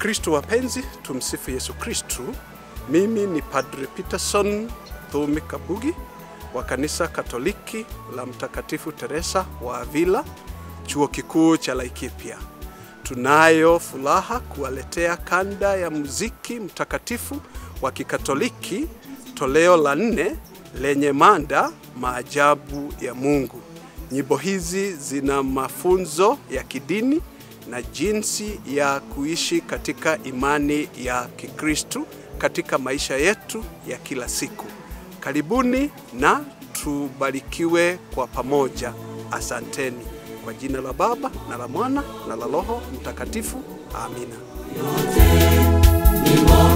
Wakristo wapenzi, tumsifu Yesu Kristu. Mimi ni Padre Peterson Thumi Kabugi wa kanisa Katoliki la Mtakatifu Teresa wa Avila, chuo kikuu cha Laikipia. Tunayo furaha kuwaletea kanda ya muziki mtakatifu wa Kikatoliki toleo la nne lenye mada maajabu ya Mungu. Nyimbo hizi zina mafunzo ya kidini na jinsi ya kuishi katika imani ya Kikristu katika maisha yetu ya kila siku. Karibuni na tubarikiwe kwa pamoja. Asanteni. Kwa jina la Baba na la Mwana na la Roho Mtakatifu. Amina. Ni